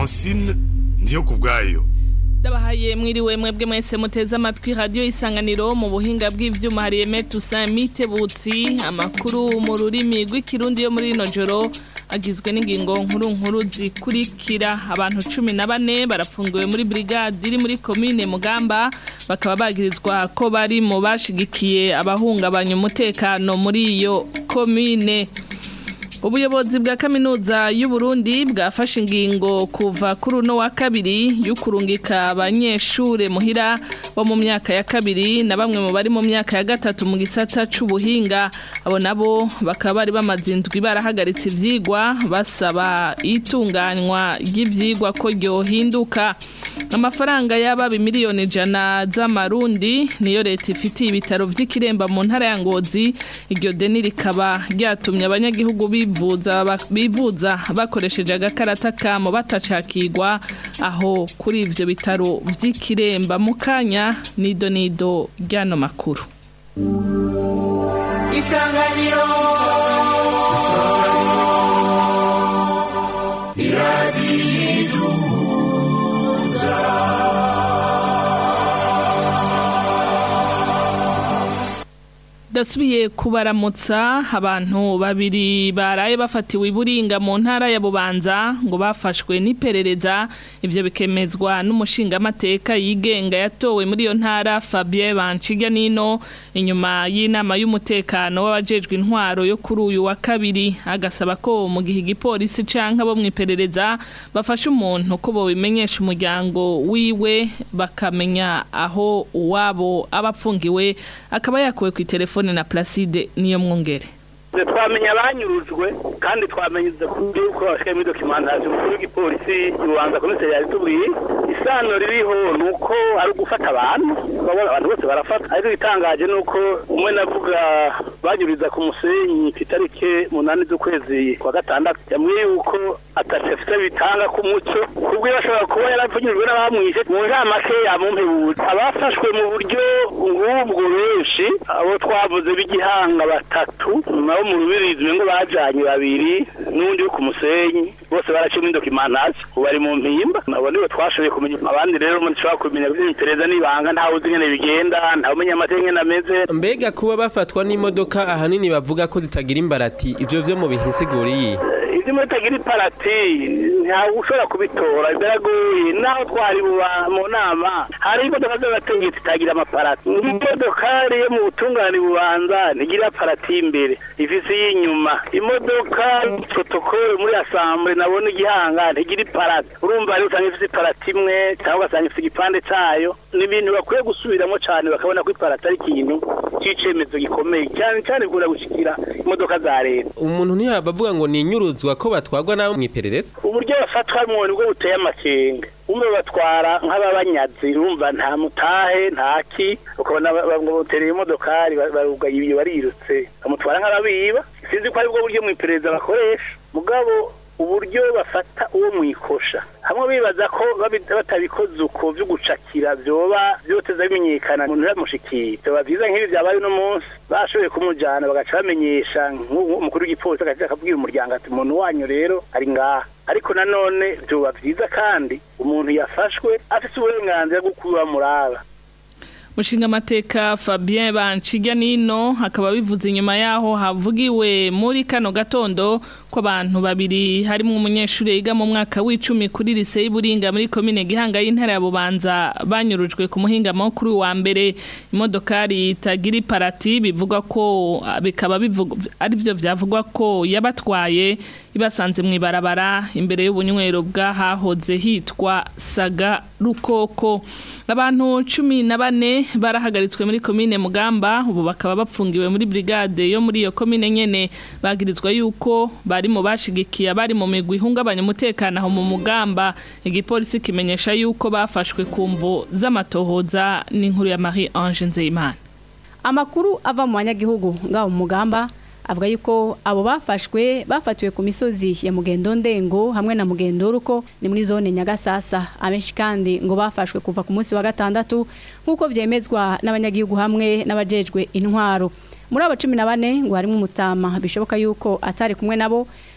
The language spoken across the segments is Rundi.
francine ndiyo ku bwayo Ndabahaye mwiriwe mwebwe mwese muteze amatwi radio isanganiro mu buhinga bw'ivyuma hari Aimé Toussaint Mitebutsi amakuru mu rurimi rw'ikirundi yo muri ino joro agizwe n'ingingo nkuru nkuru zikurikira abantu cumi na bane barafungiwe muri brigade iri muri komine Mugamba bakaba bagirizwa ko bari mu bashigikiye abahungabanya umutekano muri iyo komine Ubuyobozi bwa kaminuza y'u Burundi bwafashe ingingo kuva kuri uno wa kabiri y'ukurungika abanyeshure muhira bo mu myaka ya kabiri na bamwe mu bari mu myaka ya gatatu mu gisata c'ubuhinga abo nabo bakaba bari bamaze indwi barahagaritse ivyigwa basaba itunganywa ry'ivyigwa ko ryohinduka amafaranga y'aba miliyoni ijana z'amarundi niyo leta ifitiye ibitaro vy'ikiremba mu ntara ya Ngozi iryo deni rikaba ryatumye abanyagihugu bivuza bivuza bakoresheje agakarata kamo batacakirwa aho kuri ivyo bitaro vy'ikiremba mu kanya nido nido ryano makuru isanganiro Dasubiye kubaramutsa abantu babiri baraye bafatiwe iburinga mu ntara ya Bubanza ngo bafashwe n'iperereza ivyo bikemezwa n'umushinga amateka yigenga yatowe muri iyo ntara Fabien Banciga nino inyuma y'inama y'umutekano w'abajejwe intwaro yo kuri uyu wa kabiri agasaba ko mu gihe igipolisi canke abo mwiperereza bafashe umuntu ko bo bimenyesha umuryango wiwe bakamenya aho uwabo abapfungiwe akaba yakuwe ku telefone na Placide niyo mwongere twamenya abanyurujwe kandi twamenye yuko bashikaye muri dokimantaje umukuru w'igipolisi yubanza komiseri yabitubwiye isano ririho ni uko ari ugufata abantu abantu bose barafata ariko igitangaje ni uko umwe navuga banyuriza ku musenyi ku itariki munani z'ukwezi kwa gatandatu yambwiye yuko atacafite bitanga ku muco kubwo bashobora kuba yarapfunyijwe n'abamwishe mu ntamake yamumpebutse abafashwe mu buryo ngubwo benshi abo twavuze b'igihanga batatu nabo mu rubirizi ngo bajanye babiri n'undi wo ku musenyi bose baraciye muri dokimantaje ubu bari mu mpimba nabo nibo twashoboye kumenya abandi rero mushobora kumenya by'imitereza n'ibanga ntawe uzi ingene bigenda ntawe umenya amateka ingene ameze mbega kuba bafatwa n'imodoka ahanini bavuga ko zitagira imbarati ivyo vyo mu bihisiguriye ibyo muri tagira iparati ntawe ushobora kubitora biragoye naho twari mu nama hari imodoka z'abategetsi zitagira amaparati nk'imodokari yo mu butungane bubanza ntigira parati imbere ifise y'inyuma imodoka protokole muri asambure nabona igihanga ntigira iparati urumva rero usanga ifise iparati imwe cyangwa ugasanga ifise igipande cayo ni ibintu bakwiye gusubiramo cane bakabona ko iparati ari ikintu c'icemezo gikomeye cyane cyane bikunda gushikira imodoka za leta umuntu ntiyaba avuga ngo ni inyuruzwa ko batwagwa nabo mwiperereza uburyo bafatwa mu nibwo buteye amakenga umwe batwara nk'ababanyazi urumva nta mutahe nta ki ukabona bamutereye imodokari barugaye ibyo barirutse bamutwara nk'ababiba sinzi ko aribwo buryo mu iperereza bakoresha mugabo uburyo bafata uwo mwikosha hamwe bibaza ko batabikoze uko byo gucakira byoba byoteza bimenyekana umuntu yamushikiye byoba byiza nk'ibi byabaye uno munsi bashoboye kumujyana bagaca bamenyesha nk'umukuru w'igipolisi agaca akabwira umuryango ati umuntu wanyu rero ari ngaha ariko nanone byoba byiza kandi umuntu yafashwe afite uburenganzira bwo kuba muraba Mushinga amateka Fabien Banciga nino akaba bivuze inyuma yaho havugiwe muri kano gatondo ko abantu babiri harimo umunyeshuri yiga mu mwaka w'icumi kuri lise y'Iburinga muri komine Gihanga y'intara ya Bubanza banyurujwe ku muhinga makuru wa mbere imodokari itagira iparati bivuga ko bikaba bivuga ari byo byavugwa ko yabatwaye ibasanze mu ibarabara imbere y'ubunywero bw'ahahoze hitwa Saga Rukoko abantu cumi na bane barahagaritswe muri komine Mugamba ubu bakaba bapfungiwe muri brigade yo muri iyo komine nyene bagirizwa yuko bari mu bashigikiye bari mu migwi ihungabanya umutekano aho mu Mugamba igipolisi kimenyesha yuko bafashwe ku mvo z'amatohoza n'inkuru ya Marie Ange Nzeyimana amakuru ava mu banyagihugu ngaho mu Mugamba avuga yuko abo bafashwe bafatiwe ku misozi ya mugendo ndengo hamwe na mugendo ruko ni muri zone nyagasasa abenshi kandi ngo bafashwe kuva ku munsi wa gatandatu nk'uko vyemezwa n'abanyagihugu hamwe n'abajejwe intwaro muri abo cumi na bane ngo harimo umutama bishoboka yuko atari kumwe nabo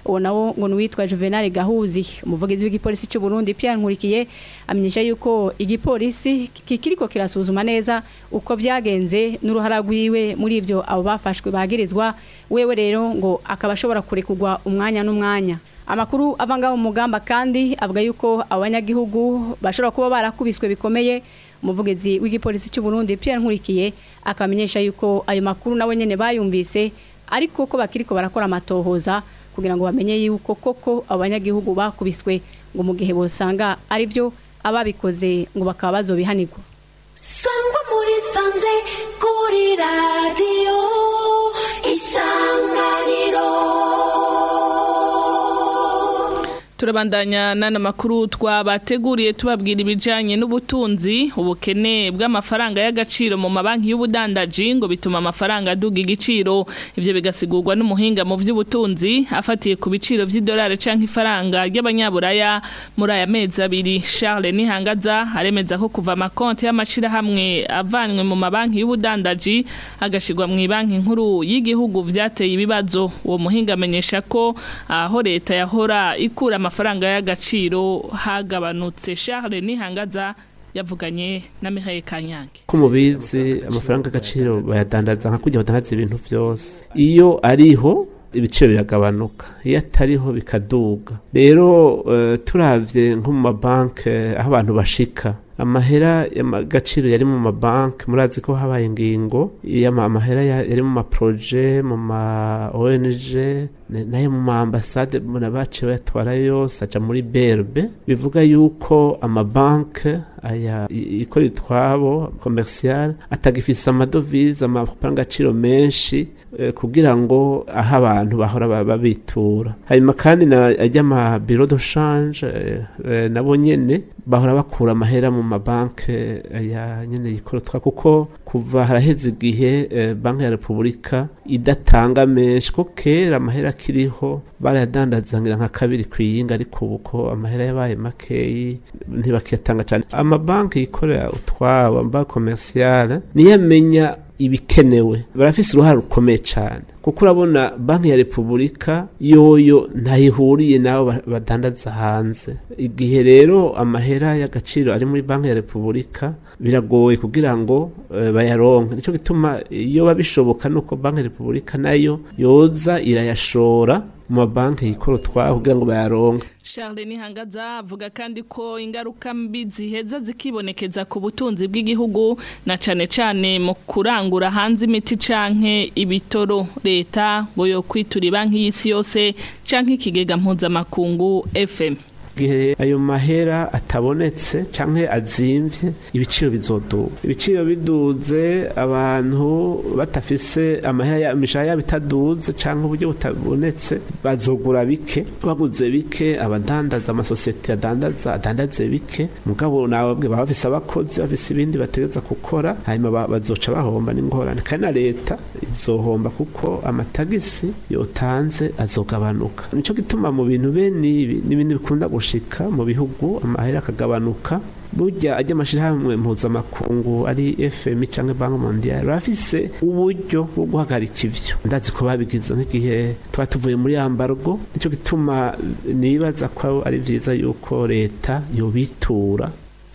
uwo nawo ngo nuwitwa Juvenal Gahuzi umuvugizi w'igipolisi cy'u Burundi Pierre Nkurikiye amenyesha yuko igipolisi kikiriko kirasuzuma neza uko byagenze n'uruhara rwiwe muri ivyo abo bafashwe bagirizwa wewe rero ngo akaba ashobora kurekugwa umwanya n'umwanya amakuru avanga mu mugamba kandi avuga yuko abanyagihugu bashobora kuba barakubiswe bikomeye umuvugizi w'igipolisi cy'u Burundi Pierre Nkurikiye akamenyesha yuko ayo makuru nawe nyene bayumvise ariko ko bakiriko barakora amatohoza kugira ngo bamenye yuko koko abanyagihugu bakubiswe ngo mu gihe bosanga ari byo ababikoze ngo bakaba bazobihanirwa sangwa muri sanze kuri radiyo isanganiro turabandanya n'ano makuru twabateguriye tubabwira ibijyanye n'ubutunzi ubukene bw'amafaranga y'agaciro mu mabanki y'ubudandaji ngo bituma amafaranga aduga igiciro ibyo bigasigurwa n'umuhinga mu by'ubutunzi afatiye ku biciro by'idolari cyangwa ifaranga ry'abanyaburaya muri aya mezi abiri Charles Nihangaza aremeza ko kuva amakonti y'amashyirahamwe avanywe mu mabanki y'ubudandaji agashyirwa mu banki nkuru y'igihugu byateye ibibazo uwo muhinga amenyesha ko aho leta yahora ikura amafaranga y'agaciro hagabanutse Charles Nihangaza yavuganye na Mihaye Kanyange ko mubizi amafaranga y'agaciro bayadandaza nka kujya badandaza ibintu byose iyo ariho ibiciro biragabanuka iyo atariho bikaduga rero uh, turavye nko mu mabanki aho abantu bashika amahera y'agaciro yari mu mabanki murazi ko habaye ingingo amahera yari mu maproje mu ma ONG nayo mu maambasade muna bace bayatwara yose aja muri berbe bivuga yuko amabanki aya ikora itwabo commercial atagifise amadovize amafaranga agaciro menshi eh, kugira ngo aho abantu bahora babitura hanyuma kandi ajya ama bureau de change eh, eh, nabo nyene bahora bakura amahera mu mabanki aya nyene yikora twa kuko kuva haraheze igihe eh, banki ya repubulika idatanga menshi ko kera amahera akiriho barayadandazangira nka kabiri ku yinga ariko ubu ko amahera yabaye makeyi ntibakiyatanga cyane amabanki yikorera utwabo amabanki komersiyale niyo amenya ibikenewe barafise uruhare rukomeye cyane kuko urabona banki ya repubulika yoyo ntayihuriye nabo badandaza hanze igihe rero amahera y'agaciro ari muri banki ya repubulika biragoye kugira ngo uh, bayaronke nicyo gituma iyo babishoboka nuko banki ya repubulika nayo yoza irayashora mu mabanki yikora utwaho kugira ngo bayaronke Charles Nihangaza avuga kandi ko ingaruka mbi ziheza zikibonekeza ku butunzi bw'igihugu na cane cane mu kurangura hanze imiti canke ibitoro leta ngo yo kwitura banki y'isi yose canke ikigega mpuzamakungu FM gihe ayo mahera atabonetse canke azimvye ibiciro bizoduga ibiciro biduze abantu batafise amahera imishahara yabo itaduze canke uburyo butabonetse bazogura bike baguze bike abadandaza amasosiyete adandaza adandaze bike mugabo nawe baba bafise abakozi bafise ibindi bategeza gukora hanyuma bazoca bahomba n'ingorane kandi na leta izohomba kuko amatagisi yotanze azogabanuka nico gituma mu bintu bene ibi n'ibindi bikunda gushika mu bihugu amahera akagabanuka burya ajya amashirahamwe mpuzamakungu ari FM cyangwa Banki Mondiale bafise uburyo bwo guhagarika ivyo ndazi ko babigize nk'igihe twa tuvuye muri ambargo nico gituma nibaza ko ari vyiza yuko leta yobitura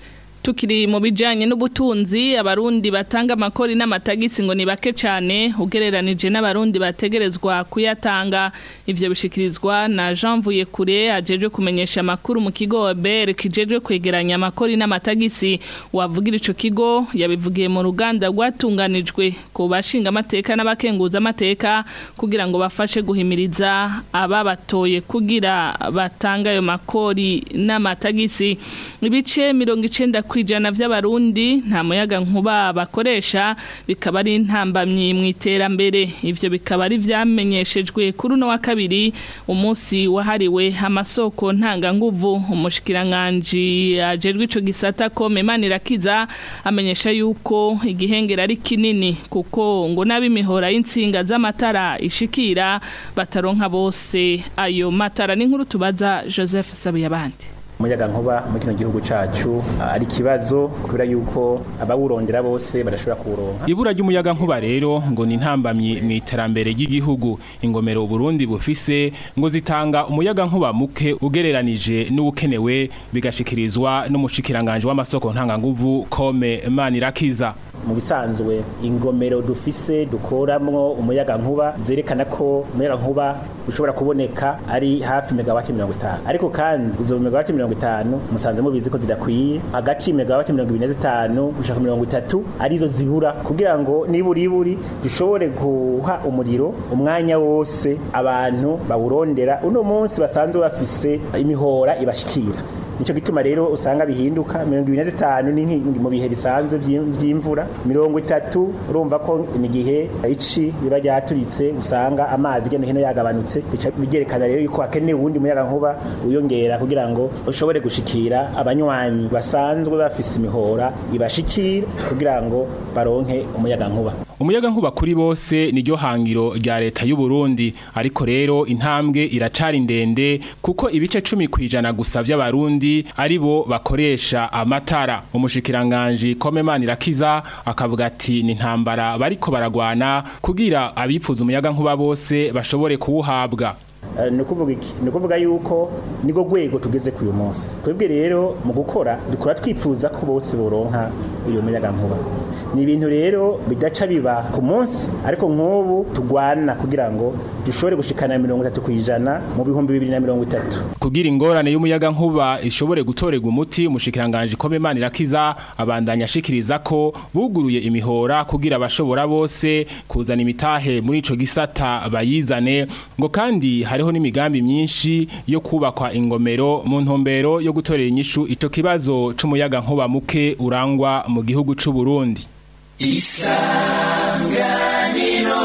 tukiri mu bijanye n'ubutunzi abarundi batanga amakori n'amatagisi ngo ni bake cyane ugereranije n'abarundi bategerezwa kuyatanga ivyo bishikirizwa na Jean Vuyekure ajeje kumenyesha amakuru mu kigo OBR kijeje kwegeranya amakori n'amatagisi wavugira ico kigo yabivugiye mu ruganda rwatunganijwe ku bashinga amateka n'abakenguza amateka kugira ngo bafashe guhimiriza ababatoye kugira batanga ayo makori n'amatagisi ibice 90 kwijana vy'abarundi nta muyaga nkuba bakoresha bikaba ari intambamyi mu iterambere ivyo bikaba ari vyamenyeshejwe kuri uno wa kabiri umunsi wahariwe amasoko ntanga nguvu umushikiranganje ajejwe ico gisata ko Memanirakiza amenyesha yuko igihengera ari kinini kuko ngo n'abimihora y'insinga z'amatara ishikira bataronka bose ayo matara n'inkuru tubaza Joseph Sabiyabandi umuyaga nkuba muri kino gihugu cacu ari ikibazo kubera yuko abawurondera bose badashobora kuwuronka ibura ry'umuyaga nkuba rero ngo ni intambamyi mu iterambere ry'igihugu ingomero Burundi bufise ngo zitanga umuyaga nkuba muke ugereranije n'ukenewe bigashikirizwa n'umushikiranganje w'amasoko ntanganguvu Kome Manirakiza mu bisanzwe ingomero dufise dukoramwo umuyaga nkuba zerekana ko umuyaga nkuba ushobora kuboneka ari hafi megawati mirongo itanu ariko kandi izo megawati mirongo itanu musanze mubizi ko zidakwiye hagati megawati mirongo ibiri na zitanu gushaka mirongo itatu arizo zibura kugira ngo niburi iburi dushobore guha umuriro umwanya wose abantu bawurondera uno munsi basanzwe bafise imihora ibashikira Nico gituma rero usanga bihinduka 25 ni mu bihe bisanzwe by'imvura 30 urumva ko ni gihe ici biba ryaturitse usanga amazi geno hino yagabanutse bica bigerekana rero yuko hakeneye ubundi muyaga nkuba uyongera kugira ngo ushobore gushikira abanywanyi basanzwe bafise imihora ibashikira kugira ngo baronke umuyaga nkuba umuyaga nkuba kuri bose niryo hangiro rya leta y'u Burundi ariko rero intambwe iracari ndende kuko ibice 10 kwijana gusa by'abarundi ari bo bakoresha amatara umushikiranganje Komemana irakiza akavuga ati ni ntambara bariko baragwana kugira abipfuza umuyaga nkuba bose bashobore kuwuhabwa ni ukuvuga iki ni ukuvuga yuko niko rwego tugeze ku uyu munsi twebwe rero mu gukora dukora twifuza ko bose boronka iyo muyaga nkuba ni ibintu rero bidaca biba ku munsi ariko nk'ubu tugwana kugira ngo dushobore gushikana mirongo itatu ku ijana mu bihumbi bibiri na mirongo itatu kugira ingorane y'umuyaga nkuba ishobore gutorerwa umuti umushikiranganje Komemana irakiza abandanya ashikiriza ko buguruye imihora kugira abashobora bose kuzana imitahe muri ico gisata bayizane ngo kandi hariho n'imigambi myinshi yo kubakwa ingomero mu ntumbero yo gutorera inyishu ico kibazo c'umuyaga nkuba muke urangwa mu gihugu c'u Burundi isanganiro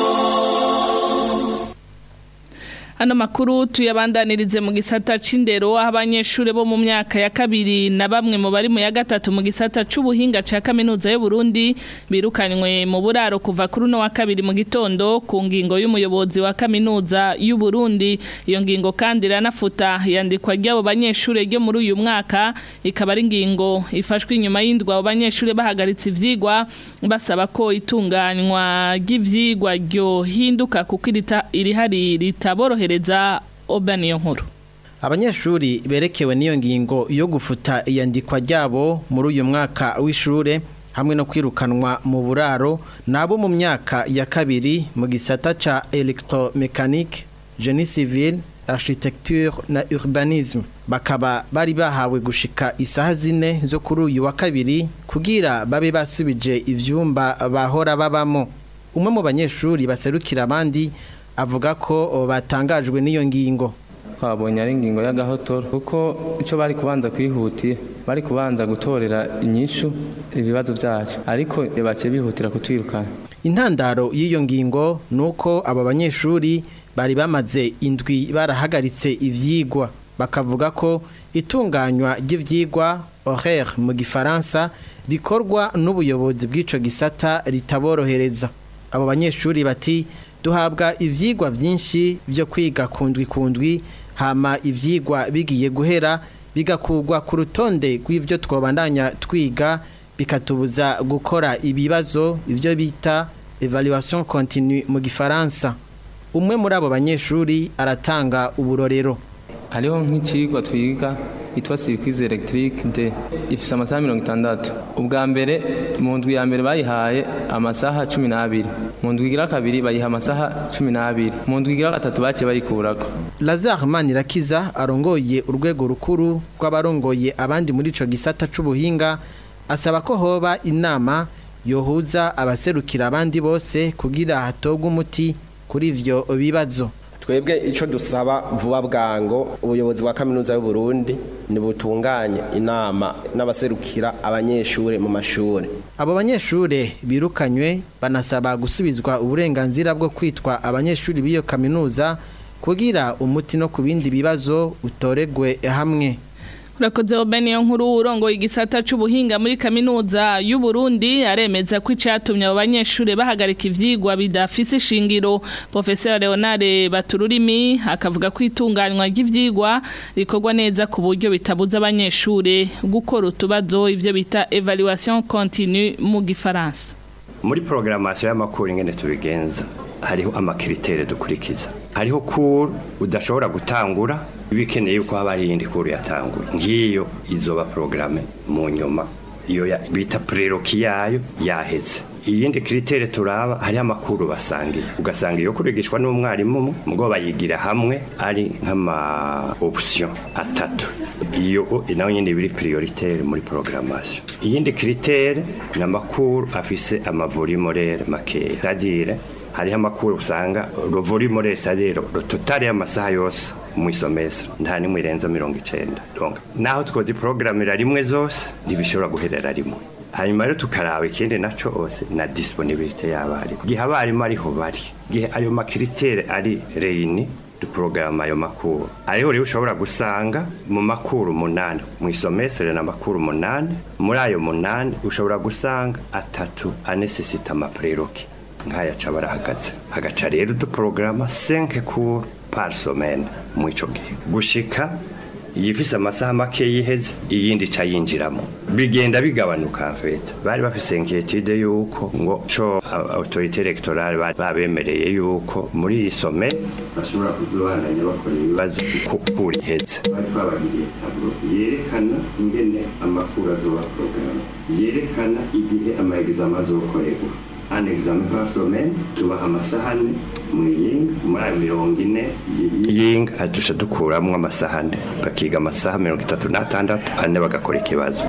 Hano makuru tuyabandanirize mu gisata c'indero aho abanyeshure bo mu myaka ya kabiri na bamwe mu bari mu ya gatatu mu gisata c'ubuhinga ca kaminuza y'u Burundi birukanywe mu buraro kuva kuri no wa kabiri mu gitondo ku ngingo y'umuyobozi wa kaminuza y'u Burundi iyo ngingo kandi iranafuta yandikwa ry'abo banyeshure ryo muri uyu mwaka ikaba ari ingingo ifashwe inyuma y'indwa abo banyeshure bahagaritse ivyigwa basaba ko itunganywa ry'ivyigwa ryo hinduka kuko irihari ritaborohereza obaniyo nkuru abanyeshuri berekewe n'iyo ngingo yo gufuta iyandikwa ryabo muri uyu mwaka w'ishure hamwe no kwirukanwa mu buraro nabo mu myaka ya kabiri mu gisata ca electromechanique génie civil architecture na urbanisme bakaba bari bahawe gushika isaha zine zo kuri uyu wa kabiri kugira babe basubije ivyumba bahora babamo umwe mu banyeshuri baserukira abandi avuga ko batangajwe n'iyo ngingo twabonye ari ingingo y'agahotoro kuko icyo bari kubanza kwihutira bari kubanza gutorera inyishu ibibazo byacu ariko baciye bihutira kutwirukana intandaro y'iyo ngingo ni uko aba banyeshuri bari bamaze indwi barahagaritse ivyigwa bakavuga ko itunganywa ry'ivyigwa horaire mu gifaransa rikorwa n'ubuyobozi bw'ico gisata ritaborohereza abo banyeshuri bati duhabwa ivyigwa byinshi byo kwiga kundwi kundwi hama ivyigwa bigiye guhera bigakugwa ku rutonde rw'ivyo twobandanya twiga bikatubuza gukora ibibazo ivyo bita evaluation continue mu gifaransa umwe muri abo banyeshuri aratanga uburorero hariho nk'ikigwa twiga yitwa circuits electrique de ifise amasaha mirongo itandatu ubwa mbere mu ndwi ya mbere bayihaye amasaha cumi n'abiri mu ndwi igira kabiri bayiha amasaha cumi n'abiri mu ndwi igira gatatu baciye bayikurako lazare manirakiza arongoye urwego rukuru rw'abarongoye abandi muri ico gisata c'ubuhinga asaba ko hoba inama yohuza abaserukira abandi bose kugira hatogwe umuti kuri ivyo bibazo twebwe icyo dusaba vuba bwango ubuyobozi bwa kaminuza y'u Burundi ntibutunganye inama n'abaserukira abanyeshuri mu mashuri abo banyeshuri birukanywe banasaba gusubizwa uburenganzira bwo kwitwa abanyeshuri b'iyo kaminuza kugira umuti no ku bindi bibazo utoregwe hamwe urakoze Obeni yo nkuru urongoye igisata c'ubuhinga muri kaminuza y'u Burundi aremeza ko icatumye abo banyeshure bahagarika ivyigwa bidafise ishingiro Professeur Leonard Batururimi akavuga ko itunganywa ry'ivyigwa rikorwa neza ku buryo bitabuza abanyeshure gukora utubazo ivyo bita evaluation continue mu gifaransa muri programmation y'amakuru ingene tubigenza hariho amakritere dukurikiza hariho kuru udashobora gutangura bikeneye yuko haba hari iyindi kuru yatanguye nk'iyo izoba porogaramu mu nyuma iyo ya- bita preroki yayo yaheze iyindi kritere turaba hariho amakuru basangiye ugasanga iyo kurigishwa n'umwarimu umwe mugo bayigira hamwe ari nk'ama option atatu iyo o- nayo nyine biri prioritaire muri programmation iyindi kritere ni amakuru afise amavolimorere makeya c'est-à-dire hariho amakuru usanga rovolimorere c'est-à-dire totale y'amasaha yose mu isomesa nta nimwe irenza mirongo icenda donc naho twozi programmira rimwe zose ntibishobora guherera rimwe hanyuma rero tukaraba ikindi naco ose na disponibilité y'abarimu gihe abarimu ariho bari gihe ayo makritere ari reyini duporogaramu ayo makuru ariho rero ushobora gusanga mu makuru umunani mu isomesere na makuru umunani muri ayo munani ushobora gusanga atatu anesesita amapreroke nk'aya ca barahagaze hagaca rero uduporogaramu 5 cours par semaine mu ico gihe gushika yifise amasaha make yiheze iyindi ca yinjiramo bigenda bigabanuka mfeta bari bafise inquiétude yuko ngo co a- autorité électorale bari babemereye yuko muri iyi some bashobora kuzobananya bakora ibibazo kuri heze bari twabagiriye tablo yerekana ingene amakuru azoba porogaramu yerekana igihe ama examen azokorerwa un examen par semaine tubaha amasaha ane mu yinga muri ayo mirongo ine yinga adusha dukuramwo amasaha ane bakiga amasaha mirongo itatu n'atandatu ane bagakora ikibazo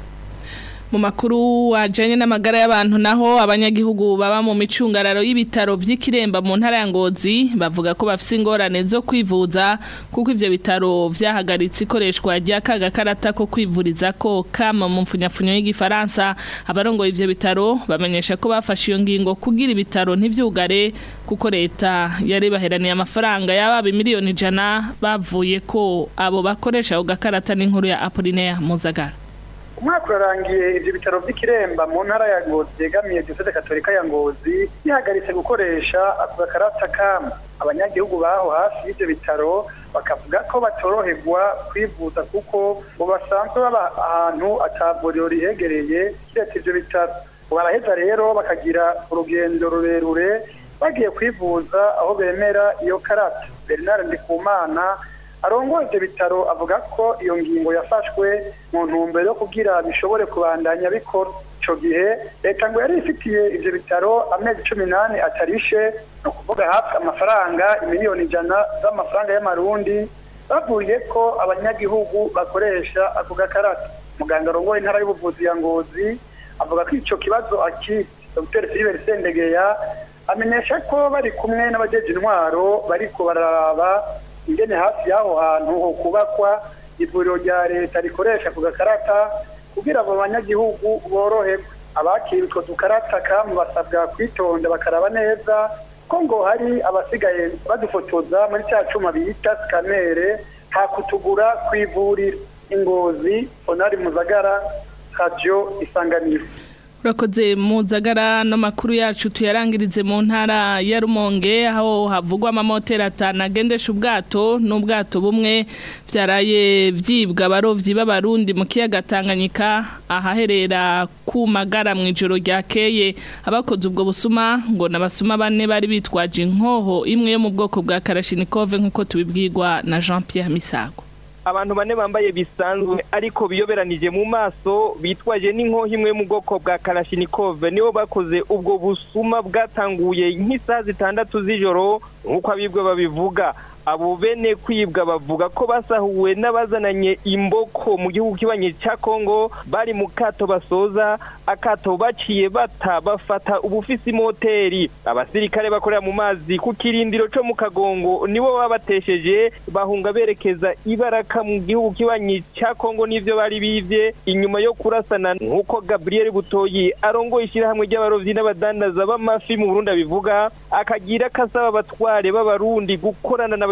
mu makuru wajanye n'amagara y'abantu naho abanyagihugu baba mu micungararo y'ibitaro vy'ikiremba mu ntara ya Ngozi bavuga ko bafise ingorane zo kwivuza kuko ivyo bitaro vyahagaritse ikoreshwa rya kaga karata ko kwivuriza ko kama mu mfunyafunyo y'igifaransa abarongoye ivyo bitaro bamenyesha ko bafashe iyo ngingo kugira ibitaro ntivyugare kuko leta yari baheraniye amafaranga y'ababa miliyoni ijana bavuye ko abo bakoresha ako gakarata n'inkuru ya Apollinaire Muzagara umwaka urarangiye ibyo bitaro by'ikiremba mu ntara ya ngozi yegamiye diyoseze katolika ya ngozi yahagaritse gukoresha ako gakarata kamu abanyagihugu baho hafi y'ibyo bitaro bakavuga ko batoroherwa kwivuza kuko ngo basanzwe baba ahantu atavuriro rihegereye kiretse ibyo bitaro baraheza rero bakagira urugendo rurerure bagiye kwivuza aho bemera iyo karata bernard ndikumana arongoye ibyo bitaro avuga ko iyo ngingo yafashwe mu ntumbero yo kugira bishobore kubandanya bikora icyo gihe leta ngo yari ifitiye ibyo bitaro amezi cumi n'ane atarishe ni ukuvuga hafi amafaranga miliyoni ijana z'amafaranga y'amarundi bavuye ko abanyagihugu bakoresha ako gakarata muganga arongoye intara y'ubuvuzi ya ngozi avuga ko icyo kibazo akizi dr philippe sendegeya amenyesha ko bari kumwe n'abajeje intwaro bariko bararaba ingene hafi y'aho hantu ho kubakwa ivuriro rya leta rikoresha ku gakarata kugira abo banyagihugu boroherwe abakira utwo dukarata kamu basabwa kwitonda bakaraba neza ko ngo hari abasigaye badufotoza muri cya cyuma bita sikanere nta kutugura ku ivuriro ingozi onari muzagara radiyo isanganiro Urakoze muzagara no makuru yacu tuyarangirize mu ntara ya Rumonge aho havugwa amamoteri atanu agendesha ubwato n'ubwato bumwe byaraye vyibwa abarovyi b'abarundi mu kiyaga Tanganyika ahaherera ku magara mu ijoro ryakeye abakoze ubwo busuma ngo nabasuma bane bari bitwaje inkoho imwe yo mu bwoko bwa Kalashnikov nkuko tubibwirwa na Jean Pierre Misago abantu bane bambaye bisanzwe ariko biyoberanije mu maso bitwaje n'inkoho imwe mu bwoko bwa Kalashnikov nibo bakoze ubwo busuma bwatanguye nk'isaha zitandatu z'ijoro nk'uko abibwe babivuga abo bene kwibwa bavuga ko basahuwe n'abazananye imboko mu gihugu kibanye cya Kongo bari mu kato basoza akato baciye bata bafata ubufisi moteri abasirikare bakorera mu mazi ku kirindiro cyo mu kagongo nibo babatesheje bahunga berekeza ibaraka mu gihugu kibanye cya Kongo n'ivyo bari bivye inyuma yo kurasana nk'uko Gabriel Butoyi arongoye ishyirahamwe ry'abarovyi n'abadandaza b'amafi mu Burundi abivuga akagira kasaba abatware b'abarundi gukorana na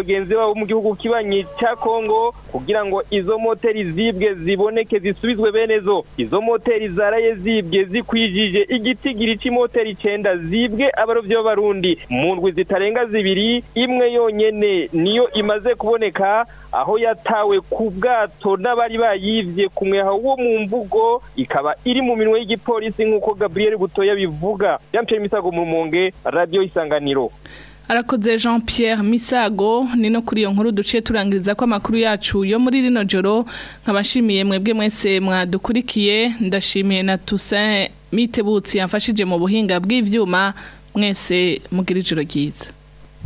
bagenzi babo mu gihugu kibanyi cya Kongo kugira ngo izo moteri zibwe ziboneke zisubizwe bene zo izo moteri zaraye zibwe zikwijije igitigiri c'imoteri icenda zibwe abarovyi b'abarundi mu ndwi zitarenga zibiri imwe yonyene niyo imaze kuboneka aho yatawe ku bwato n'abari bayivye ku mweha wo mu mvugo ikaba iri mu minwe y'igipolisi nk'uko Gabriel Butoya bivuga Jean-Pierre Misago mu Rumonge Radio Isanganiro arakoze jean Pierre misago ni no kuri iyo nkuru duciye turangiriza ko amakuru yacu yo muri rino joro nkabashimiye mwebwe mwese mwadukurikiye ndashimiye na Toussaint mitebutsi yamfashije mu buhinga bw'ivyuma mwese mugira ijoro ryiza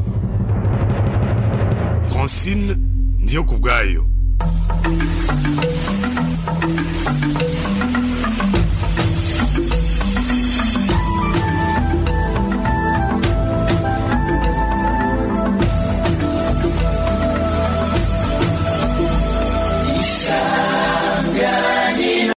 francine ndiyo ku bwayo